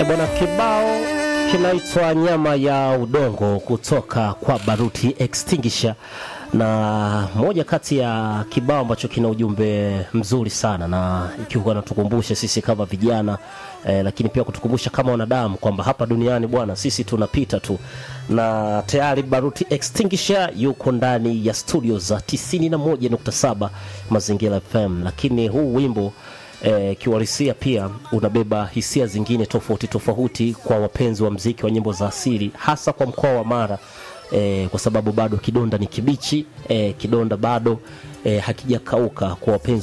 E bwana, kibao kinaitwa nyama ya udongo kutoka kwa Baruti Extinguisher, na moja kati ya kibao ambacho kina ujumbe mzuri sana, na ikiwa natukumbusha sisi kama vijana eh, lakini pia kutukumbusha kama wanadamu kwamba hapa duniani bwana, sisi tunapita tu, na tayari Baruti Extinguisher yuko ndani ya studio za 91.7 Mazingira FM, lakini huu wimbo eh, kiuhalisia pia unabeba hisia zingine tofauti tofauti kwa wapenzi wa mziki wa nyimbo za asili hasa kwa mkoa wa Mara eh, kwa sababu bado kidonda ni kibichi eh, kidonda bado eh, hakijakauka kwa wapenzi